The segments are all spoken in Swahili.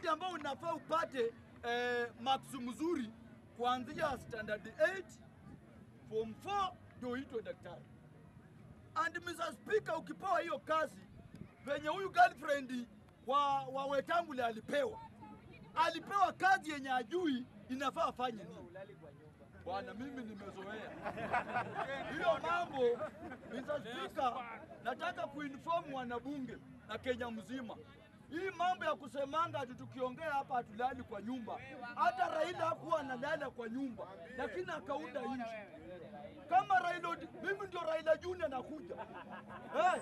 shule ambayo unafaa upate eh, marks mzuri kuanzia standard 8 form 4 ndio uitwe daktari. And Mr. Speaker, ukipewa hiyo kazi venye huyu girlfriend wa, wa Wetangula alipewa, alipewa kazi yenye ajui inafaa afanye nini. Bwana, mimi nimezoea hiyo mambo. Mr. Speaker, nataka kuinform wanabunge na Kenya mzima hii mambo ya kusemanga ati tukiongea hapa hatulali kwa nyumba. Hata Raila hakuwa analala kwa nyumba, lakini akaunda nchi kama Raila. Odi- Mimi ndio Raila Junior nakuja hey.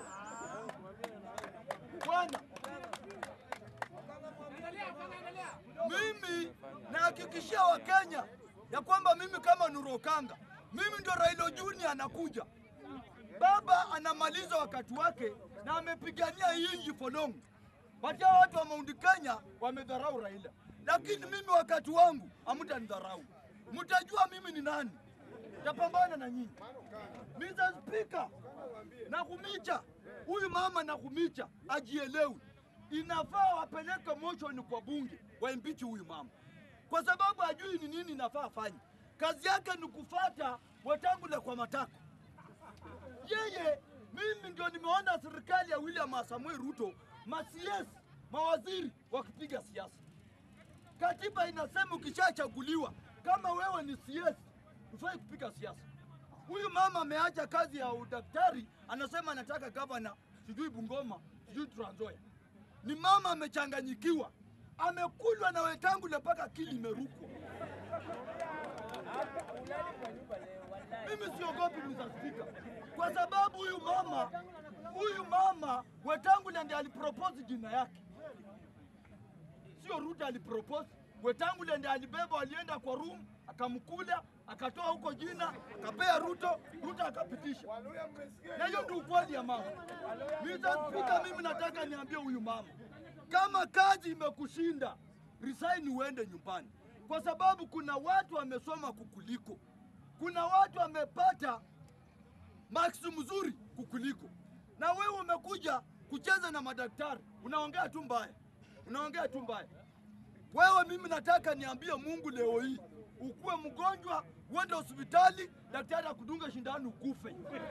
Bwana, mimi nahakikishia Wakenya ya kwamba mimi kama Nurokanga, mimi ndio Raila Junior anakuja. Baba anamaliza wakati wake na amepigania hii nchi for long. But hao watu wa Mount Kenya wamedharau Raila, lakini mimi wakati wangu hamtanidharau, mtajua mimi ni nani, tapambana na nyinyi. Mr. Speaker, Nakumicha huyu mama Nakumicha ajielewi, inafaa wapeleke motion kwa bunge waimpichi huyu mama, kwa sababu ajui ni nini inafaa afanye. Kazi yake ni kufata Wetangula kwa matako yeye mimi ndio nimeona serikali ya William Samuel Ruto masiesi mawaziri wakipiga siasa. Katiba inasema ukishachaguliwa kama wewe ni CS hufai kupiga siasa. Huyu mama ameacha kazi ya udaktari, anasema anataka gavana sijui Bungoma sijui Trans Nzoia. Ni mama amechanganyikiwa, amekulwa na Wetangula mpaka akili imerukwa. Mimi siogopi Mr. Speaker, kwa sababu huyu mama huyu mama Wetangula ndiye alipropose jina yake, sio Ruto alipropose. Wetangula ndiye alibeba, alienda kwa room akamkula, akatoa huko jina, akapea Ruto, Ruto akapitisha. Na hiyo ndio ukweli ya mama. Mr. Speaker, mimi nataka niambie huyu mama, kama kazi imekushinda resign, uende nyumbani, kwa sababu kuna watu wamesoma kukuliko, kuna watu wamepata marks mzuri kukuliko, na wewe umekuja kucheza na madaktari, unaongea tu mbaya, unaongea tu mbaya. Wewe mimi nataka niambie Mungu leo hii, ukuwe mgonjwa uende hospitali, daktari akudunga shindano ukufe,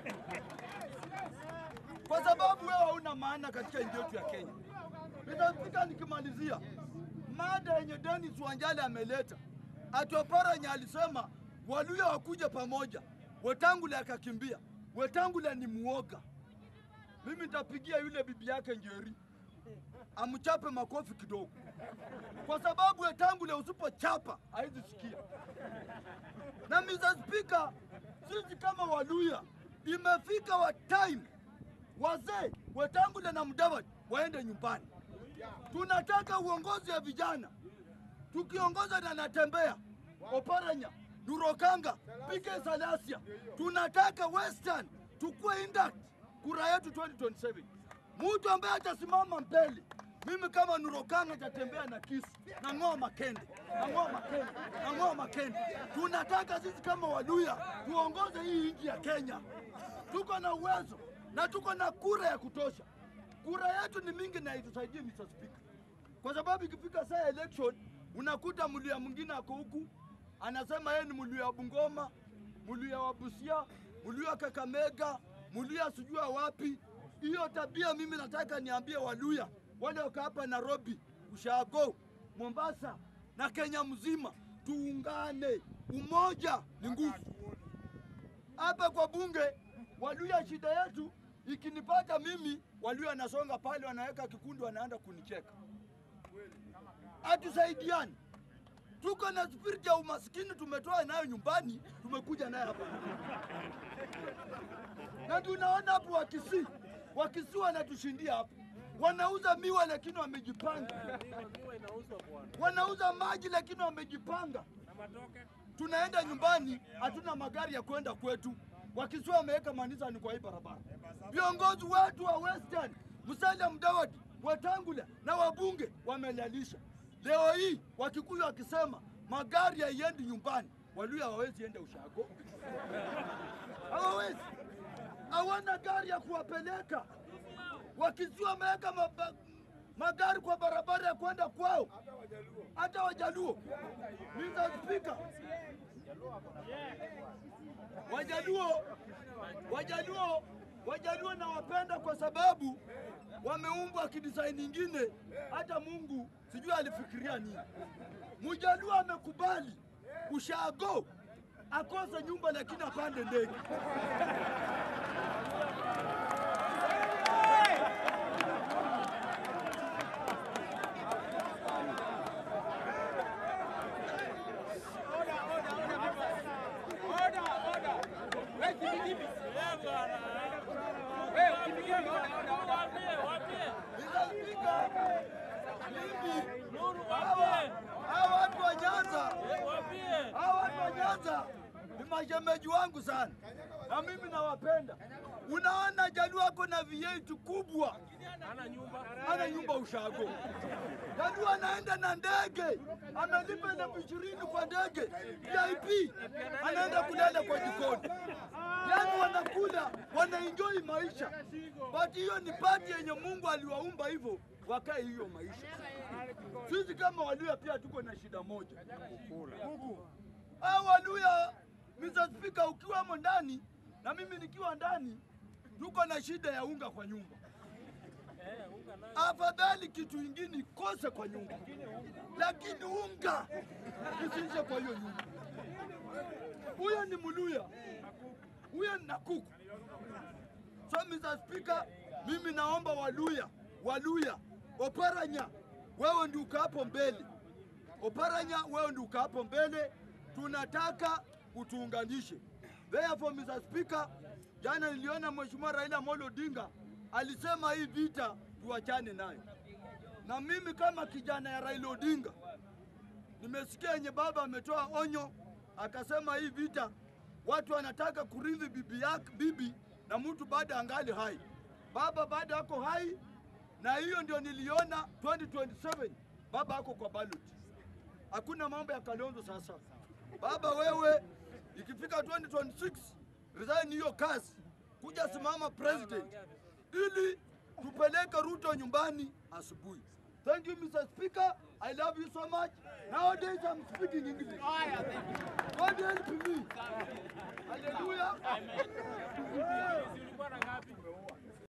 kwa sababu wewe hauna maana katika nchi yetu ya Kenya. Nitafika nikimalizia mada yenye Dennis Wanjala ameleta, Atoparanya alisema Waluya wakuje pamoja, Wetangula akakimbia. Wetangula ni muoga. Mimi nitapigia yule bibi yake Njeri amchape makofi kidogo, kwa sababu Wetangula usipochapa haizi sikia. Na Mr. Speaker, sisi kama Waluya imefika wa time wazee Wetangula na Mudavadi waende nyumbani. Tunataka uongozi ya vijana, tukiongoza na Natembea, Oparanya, Durokanga, Pike Salasia. Tunataka Western tukue intact kura yetu 2027. Mtu ambaye atasimama mbele, mimi kama Nurokanga nitatembea na kisu na ng'oa makende na ng'oa makende na ng'oa makende. Tunataka sisi kama Waluya tuongoze hii nchi ya Kenya. Tuko na uwezo na tuko na kura ya kutosha. Kura yetu ni mingi na itusaidie Mr. Speaker, kwa sababu ikifika saa ya election unakuta Mluya mwingine ako huku anasema yeye ni Mluya wa Bungoma, Mluya wa Busia, Mluya wa Kakamega, Mluya sijui wa wapi. Hiyo tabia mimi nataka niambie Waluya wale wako hapa Nairobi, Ushago, Mombasa na Kenya mzima, tuungane. Umoja ni nguvu. Hapa kwa bunge Waluya, shida yetu ikinipata mimi, Waluya anasonga pale, wanaweka kikundi, wanaenda kunicheka. Hatusaidiani, tuko na spirit ya umaskini, tumetoa nayo nyumbani, tumekuja nayo hapa na tunaona hapo Wakisii, Wakisii wanatushindia hapo, wanauza miwa lakini wamejipanga, wanauza maji lakini wamejipanga. Tunaenda nyumbani, hatuna magari ya kwenda kwetu. Wakisii wameweka manisani kwa hii barabara. Viongozi wetu wa Western, Musalia Mudavadi, Wetangula na wabunge wamelalisha. Leo hii Wakikuyu wakisema magari haiendi nyumbani, Waluya hawawezi enda Ushago, hawawezi, hawana gari ya kuwapeleka. Wakisii wameweka maba- magari kwa barabara ya kwenda kwao, hata Wajaluo. Mr. Speaker, Wajaluo, Wajaluo, Wajaluo nawapenda kwa sababu wameumbwa kidesign ingine, hata Mungu sijui alifikiria nini. Mjaluo amekubali ushago akose nyumba lakini apande ndege. Nitafika mimi hawa hawa watu wa Nyanza, hawa watu wa Nyanza ni mashemeji wangu sana, na mimi nawapenda. Unaona Jaluo ako na V8 kubwa, ana nyumba ushago. Jaluo anaenda na ndege, amelipa elfu ishirini kwa ndege VIP, anaenda kulala kwa jikoni. Yani wanakula wanaenjoy maisha, but hiyo ni pati yenye Mungu aliwaumba hivyo wakae hiyo maisha. Sisi kama Waluya pia tuko na shida moja. Hao Waluya, Mr. Speaker, ukiwamo ndani na mimi nikiwa ndani, tuko na shida ya unga kwa nyumba. Afadhali kitu ingine ikose kwa nyumba, lakini unga isiishe kwa hiyo nyumba. Huyo ni Mluya, huyo ni Nakuku. So Mr. Speaker, mimi naomba Waluya, Waluya, Oparanya, wewe ndio uko hapo mbele. Oparanya, wewe ndio uko hapo mbele, tunataka utuunganishe. Therefore, Mr. Speaker, jana niliona Mheshimiwa Raila Amolo Odinga alisema hii vita tuachane nayo, na mimi kama kijana ya Raila Odinga nimesikia yenye baba ametoa onyo, akasema hii vita watu wanataka kurithi bibi yake bibi na mtu baada angali hai. Baba baada ako hai, na hiyo ndio niliona 2027 baba ako kwa ballot. Hakuna mambo ya Kalonzo sasa. Baba wewe, ikifika 2026 resign hiyo kazi, kuja simama president ili tupeleke Ruto nyumbani asubuhi. Thank you Mr. Speaker. I love you so much. Nowadays I'm speaking English. God help me. Hallelujah.